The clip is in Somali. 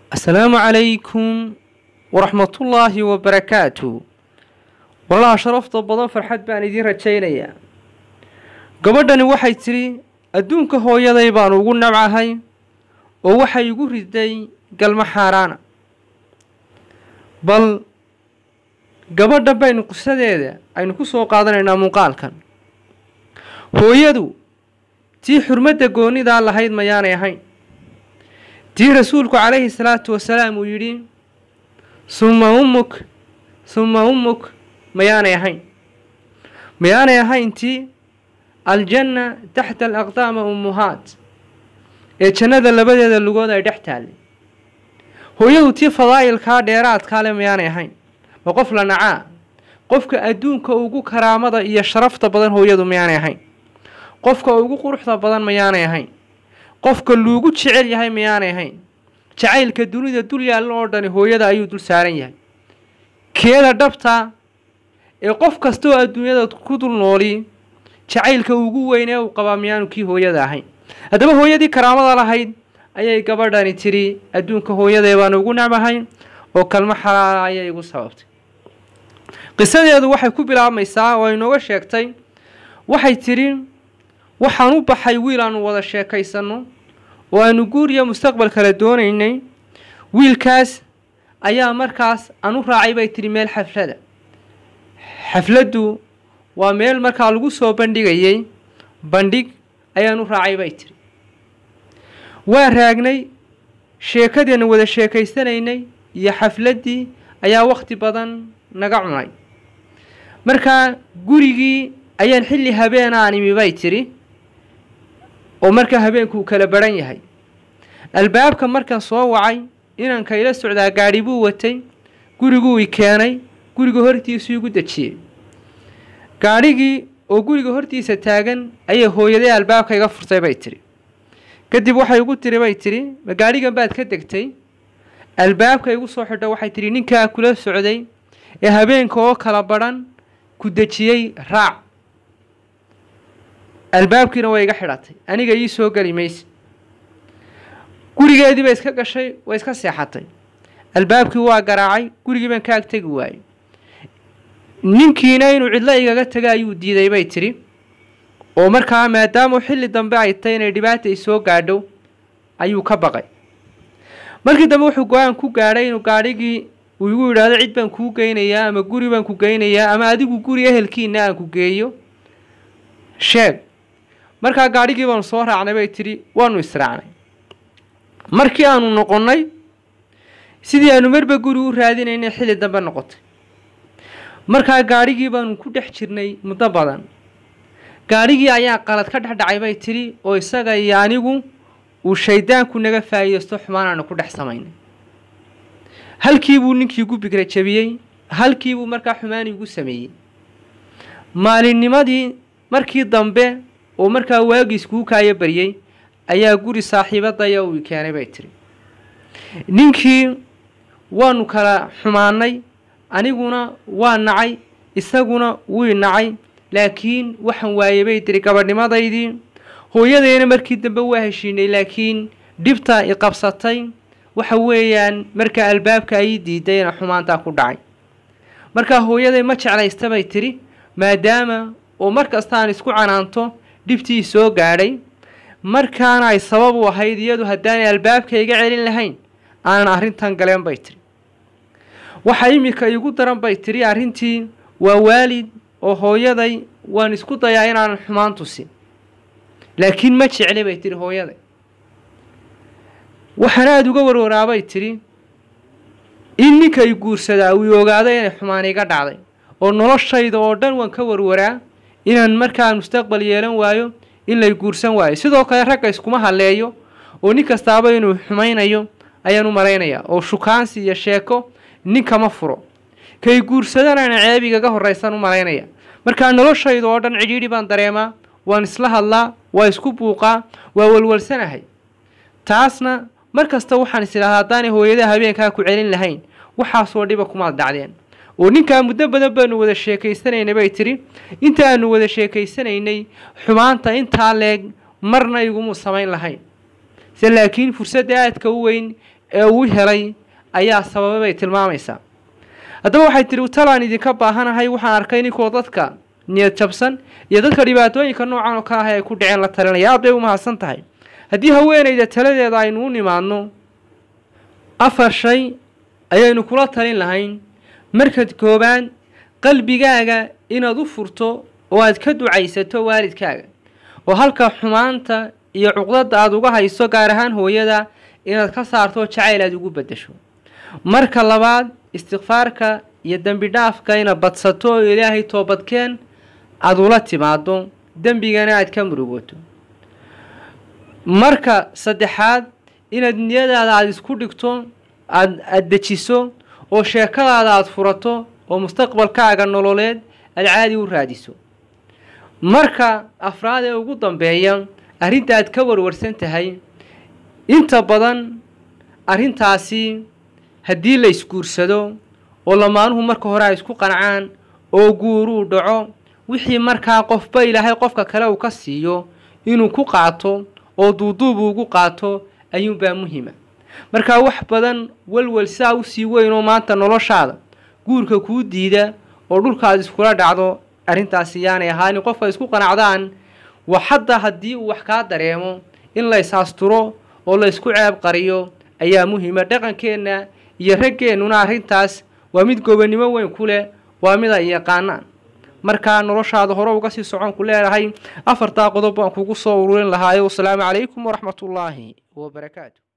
asalaamu calaykum waraxmatullaahi wabarakaatu wallaha sharafta badan farxad baan idiin rajaynayaa gabadhani waxay tidhi adduunka hooyaday baan ugu nabcahay oo waxay igu riday galmo xaaraana bal gabadha baynu qisadeeda aynu ku soo qaadanaynaa muuqaalkan hooyadu tii xurmadda goonidaa lahayd mayaanay ahayn tii rasuulku calayhi salaatu wasalaam uu yidhi summa ummuk summa ummuk mayaanay ahayn mayaanay ahayn tii aljanna taxta alaqdaama ummuhaat ee jannada labadeeda lugood ay dhex taallay hooyadu tii fadaa'ilkaa dheeraadkaa le mayaanay ahayn ma qof la nacaa qofka adduunka ugu karaamada iyo sharafta badan hooyadu mayaanay ahayn qofka ugu quruxda badan mayaanay ahayn qofka luugu jecel yahay mayaanay ahayn jacaylka dunida dul yaallan oo dhani hooyada ayuu dul saaran yahay keeda dhabta ee qof kastaoo adduunyada ku dul nooli jacaylka ugu weyn ee uu qabaa miyaanu kii hooyada ahayn haddaba hooyadii karaamada lahayd ayay gabadhani tidhi adduunka hooyadee baan ugu nacbahay oo kalmo xalaala ayay igu sababtay qisadeedu waxay ku bilaabmaysaa oo ay nooga sheegtay waxay tidhi waxaan u baxay wiil aanu wada sheekaysanno oo aanu guuriya mustaqbal kale doonaynay wiilkaas ayaa markaas aan u raacay bay tidhi meel xaflada xafladdu waa meel markaa lagu soo bandhigayay bandhig ayaan u raacay bay tidhi waa raagnay sheekadiinu wada sheekaysanaynay iyo xafladdii ayaa wakhti badan naga cunay markaa gurigii ayaan xilli habeenaan imi bay tidhi oo markaa habeenkuu kala baran yahay albaabka markaan soo wacay inaan kayla socdaa gaadhi buu watay guriguu i keenay guriga hortiisuu igu dejiyey gaadhigii oo guriga hortiisa taagan ayay hooyaday albaabka iga furtay bay tidhi kadib waxay igu tiri bay tidhi ma gaadhigan baad ka degtay albaabka igu soo xidho waxay tidhi ninkaa kula socday ee habeenka oo kala badhan ku dejiyey raac albaabkiina way iga xidhatay aniga ii soo geli mayse gurigeedii bay iska gashay way iska seexatay albaabkii waa garaacay gurigii baan ka agtegi waayey ninkiina inuu cidlo igaga taga ayuu diiday bay tidhi oo markaa maadaama xilli dambe ay tay inay dhibaata ay soo gaadho ayuu ka baqay markii dambe wuxuu go-aan ku gaadhay inuu gaadhigii uu igu yidhaahdo cid baan kuu geynayaa ama guri baan ku geynayaa ama adigu guri ehelkiina aan ku geeyo sheeg markaa gaadhigii baanu soo raacnay bay tidhi waanu israacnay markii aanu noqonnay sidii aanu marba guri u raadinaynay xilli dambe noqotay markaa gaadhigii baanu ku dhex jirnay muddo badan gaadhigii ayaa qalad ka dhex dhacay bay tidhi oo isaga iyo anigu uu shayddaanku naga faa'iidaysto xumaan aanu ku dhex samaynay halkiibuu ninkii gu bigra jebiyey halkiibuu markaa xumaan igu sameeyey maalinnimadii markii dambe oo markaa waagiis kuu kaaya baryey ayaa guri saaxiibadaya uu i keenay bay tidhi ninkii waanu kala xumaannay aniguna waa nacay isaguna wii nacay laakiin waxaan waayey bay tiri gabadhnimadaydii hooyadayna markii dambe waa heshiinay laakiin dhibta i qabsatay waxa weeyaan markaa albaabka ay diidayna xumaantaa ku dhacay markaa hooyaday ma jeclaysta bay tidhi maadaama oo mar kasta aan isku canaanto dhibtii soo gaadhay markaana ay sabab u ahayd iyadu haddaanay albaabka iga celin lahayn aanan arrintan galeen bay tidhi waxa iminka iigu daran bay tidhi arrintii waa waalid oo hooyaday waan isku dayaa inaanan xumaan tusin laakiin ma jecli bay tidhi hooyaday waxaan aada uga warwaraabay tidhi in ninka i guursadaa uu ogaado inay xumaan iga dhacday oo noloshayda oo dhan waan ka warwaraa inaan markaa mustaqbal yeelan waayo in lay guursan waayo sidoo kale ragga iskuma halleeyo oo nin kastaaba inuu xumaynayo ayaan u malaynayaa oo shukaansi iyo sheeko ninkama furo kay guursadanaana ceebigaga horraysan u malaynaya markaa noloshayda oo dhan cidhiidhi baan dareemaa waan isla hadlaa waa isku buuqaa waa walwalsanahay taasna mar kasta waxaan is idhahdaa haddaanay hooyada habeenkaa ku celin lahayn waxaasoo dhiba kumaad dhacdeen oo ninkaa muddo badan baanu wada sheekaysanaynay bay tidhi inta aanu wada sheekaysanaynay xumaanta intaa leeg marna igumuu samayn lahayn se laakiin fursadda aadka u weyn ee uu helay ayaa sababay bay tilmaamaysaa haddaba waxay tidhi talaan idinka baahanahay waxaan arkay ninkoo dadka niyad jabsan iyo dadka dhibaatooyinka noocan oo kale ah ay ku dhaceen la talinaya aad bay u mahadsan tahay haddii haweenayda taladeeda aynu u nimaadno afar shay ayaynu kula talin lahayn markad koobaad qalbigaaga inaad u furto oo aad ka ducaysato waalidkaaga oo halka xumaanta iyo cuqdada aada uga hayso gaar ahaan hooyada inaad ka saarto jacayl aad ugu beddesho marka labaad istikfaarka iyo dembi dhaafka inaad badsato oo ilaahay toobadkeen aada ula timaado dembigana aad ka murugoto marka saddexaad inaad niyadaada aada isku dhigto aad aada dejiso oo sheekadaada aada furato oo mustaqbalkaaga nololeed aada caadi u raadiso marka afraad ee ugu dambeeya arrinta aad ka warwarsan tahay inta badan arrintaasi haddii la isguursado oo lamaanuhu marka hore ay isku qancaan oo guuruu dhaco wixii markaa qofba ilaahay qofka kale uu ka siiyo inuu ku qaato oo duuduub ugu qaato ayuunbaa muhima markaa wax badan walwal saa usii weyn oo maanta noloshaada guurka kuu diida oo dhulkaad iskula dhacdo arrintaasi yaanay ahaanin qofka isku qanacdaan wa xataa haddii uu wax kaa dareemo in la is-asturo oo la ysku ceeb qariyo ayaa muhima dhaqankeenna iyo raggeennuna arrintaas waa mid gobonnimo weyn ku leh waa mid ay yaqaanaan markaa noloshaada hore uga sii socon ku leedahay afartaa qodob baan kugu soo ururin lahaayo wasalaamu calaykum waraxmatullaahi wabarakaatu